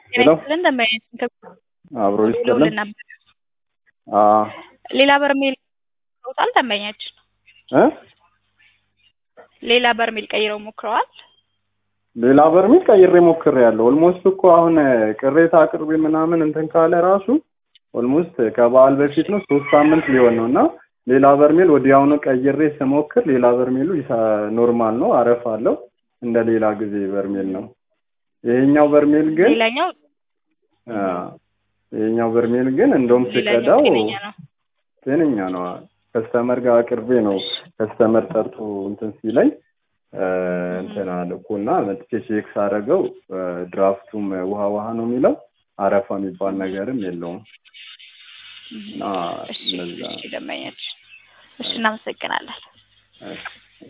ሄሎ ይስጥልን ደንበኛችን አብሮ ይስጥልን። ደውለውልን ነበር። አ ሌላ በርሜል ቀይረውታል ደንበኛችን? እ ሌላ በርሜል ቀይረው ሞክረዋል? ሌላ በርሜል ቀይሬ ሞክሬያለሁ። ኦልሞስት እኮ አሁን ቅሬታ አቅርቤ ምናምን እንትን ካለ ራሱ ኦልሞስት ከበዓል በፊት ነው ሶስት ሳምንት ሊሆን ነው እና ሌላ በርሜል ወዲያውኑ ቀይሬ ስሞክር ሌላ በርሜሉ ይሳ- ኖርማል ነው፣ አረፍ አለው እንደ ሌላ ጊዜ በርሜል ነው። ይሄኛው በርሜል ግን ሌላኛው አ ይሄኛው በርሜል ግን እንደውም ሌላኛው ስቀዳው ጤነኛ ነው። ጤነኛ ነው። ከስተመር ጋር አቅርቤ ነው ከስተመር ጠርቶ እንትን ሲለኝ እ እንትን አልኩና መጥቼ ቼክ ሳደርገው እ ድራፍቱም ውሃ ውሃ ነው የሚለው አረፋ የሚባል ነገርም የለውም። እና እሺ እነዛ እሺ ደንበኛችን እሺ እናመሰግናለን። እሺ